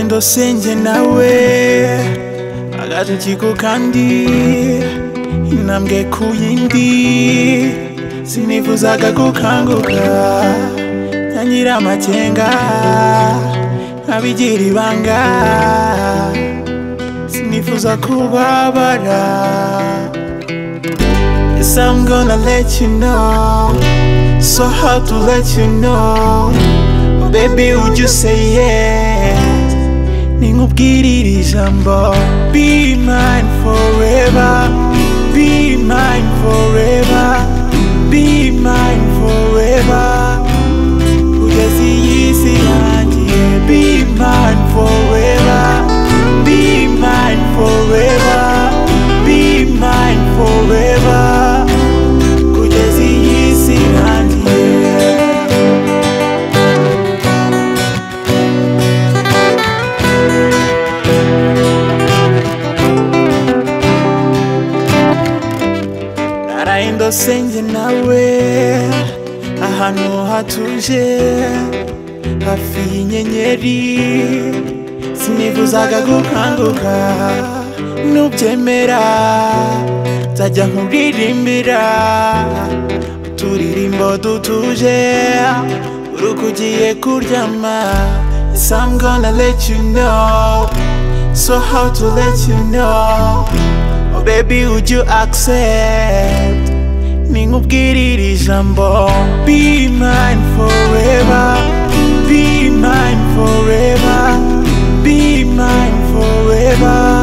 basenge nawe agatoki ku kandi intambwe ku yindi sinifuzaga gukanguka ntangira amakenga nkabigira ibanga sinifuza kubabara Yes, I'm gonna let you know So hard to let you know Oh baby would you say yes Ninkubwira iri jambo Be mine forever Be mine forever Be mine forever Kugeza iyi si yanjye Be mine forever Be mine forever Be mine forever Kugeza iyi si yanjye narayindo senge nawe ahantu hatuje hafi y'inyenyeri sinifuzaga gukanguka nubyemera nzajya nkuririmbira uturirimbo dutuje urukugiye kuryama Yes, I'm gonna let you know So how to let you know Oh baby would you accept Ninkubwira iri jambo Be mine forever Be mine forever Be mine forever